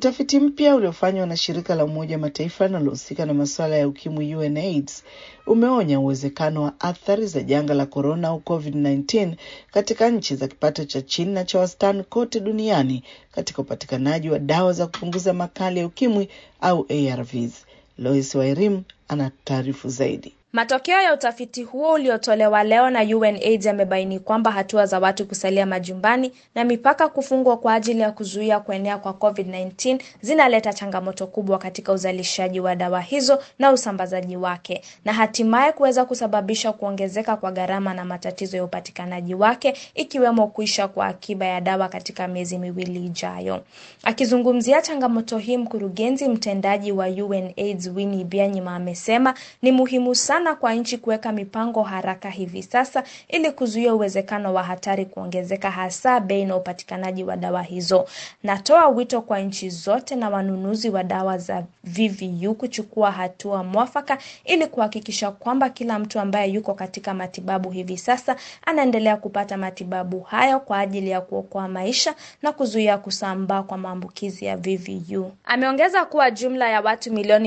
Utafiti mpya uliofanywa na shirika la Umoja wa Mataifa linalohusika na masuala ya ukimwi UNAIDS umeonya uwezekano wa athari za janga la korona au COVID-19 katika nchi za kipato cha chini na cha wastani kote duniani katika upatikanaji wa dawa za kupunguza makali ya ukimwi au ARVs. Lois Wairim ana taarifu zaidi. Matokeo ya utafiti huo uliotolewa leo na UNAIDS yamebaini kwamba hatua za watu kusalia majumbani na mipaka kufungwa kwa ajili ya kuzuia kuenea kwa COVID-19 zinaleta changamoto kubwa katika uzalishaji wa dawa hizo na usambazaji wake na hatimaye kuweza kusababisha kuongezeka kwa gharama na matatizo ya upatikanaji wake ikiwemo kuisha kwa akiba ya dawa katika miezi miwili ijayo. Akizungumzia changamoto hii, mkurugenzi mtendaji wa UNAIDS Winnie Byanyima amesema ni muhimu sana na kwa nchi kuweka mipango haraka hivi sasa ili kuzuia uwezekano wa hatari kuongezeka, hasa bei na upatikanaji wa dawa hizo. Natoa wito kwa nchi zote na wanunuzi wa dawa za VVU kuchukua hatua mwafaka ili kuhakikisha kwamba kila mtu ambaye yuko katika matibabu hivi sasa anaendelea kupata matibabu hayo kwa ajili ya kuokoa maisha na kuzuia kusambaa kwa maambukizi ya VVU. Ameongeza kuwa jumla ya watu milioni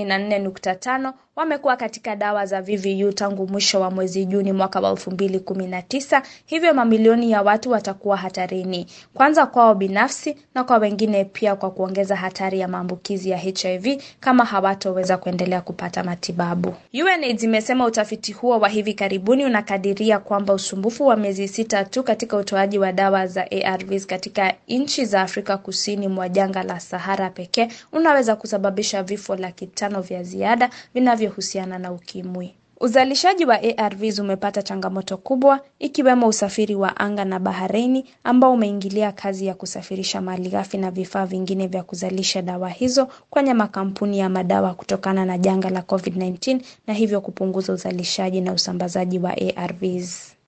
24.5 wamekuwa katika dawa za VVU tangu mwisho wa mwezi Juni mwaka wa 2019, hivyo mamilioni ya watu watakuwa hatarini, kwanza kwao binafsi na kwa wengine pia, kwa kuongeza hatari ya maambukizi ya HIV kama hawatoweza kuendelea kupata matibabu. UNAIDS imesema utafiti huo wa hivi karibuni unakadiria kwamba usumbufu wa miezi sita tu katika utoaji wa dawa za ARVs katika nchi za Afrika kusini mwa jangwa la Sahara pekee unaweza kusababisha vifo laki tano vya ziada vinavyo husiana na ukimwi. Uzalishaji wa ARVs umepata changamoto kubwa ikiwemo usafiri wa anga na baharini ambao umeingilia kazi ya kusafirisha malighafi na vifaa vingine vya kuzalisha dawa hizo kwenye makampuni ya madawa kutokana na janga la COVID-19 na hivyo kupunguza uzalishaji na usambazaji wa ARVs.